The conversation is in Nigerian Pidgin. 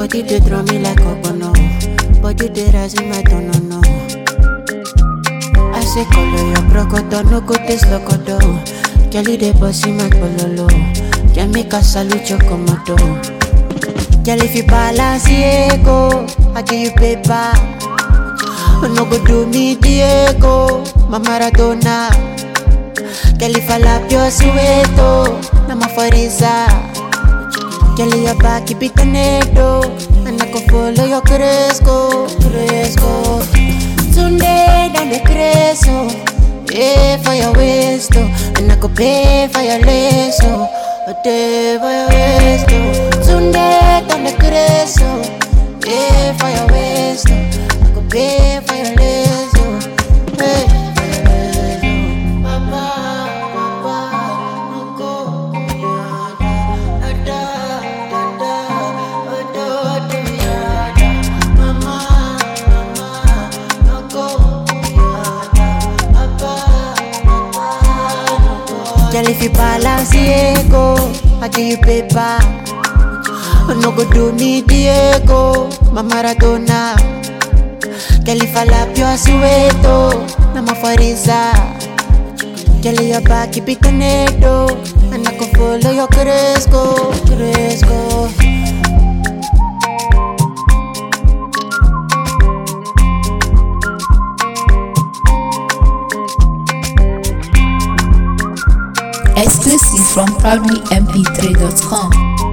Body they draw me like no. Body they rise in my tone, no. I say color your brocodo, no go taste locodo. Girl, they bossy my pololo. Can make a salute your komodo. Girl, if you balance, Diego, I give you paper. No go do me, Diego, my Maradona. Girl, if I lap your sueto, na mafariza. Girl, your back, keep it tornado. And I go follow your cresco, cresco. Sunday down the creso. Pay for your waist, oh. And I go pay for your lace, oh. A day for your waist, oh. Sunday down the creso. Pay for your waist, oh. I go pay for your lace, oh. Hey, for your lace, oh. Papa, papa, no go, yada, ada, ada, ada, ada, yada. Mama, mama, no go, yada, papa, papa, no go. Girl, if you balance, Diego, I give you paper. No go do me, Diego, my Maradona. Girl, if I lap your sueto, na mafariza. Girl, your back, keep it tornado. And I can follow your cresco, cresco. Exclusive from proudlymp3.com.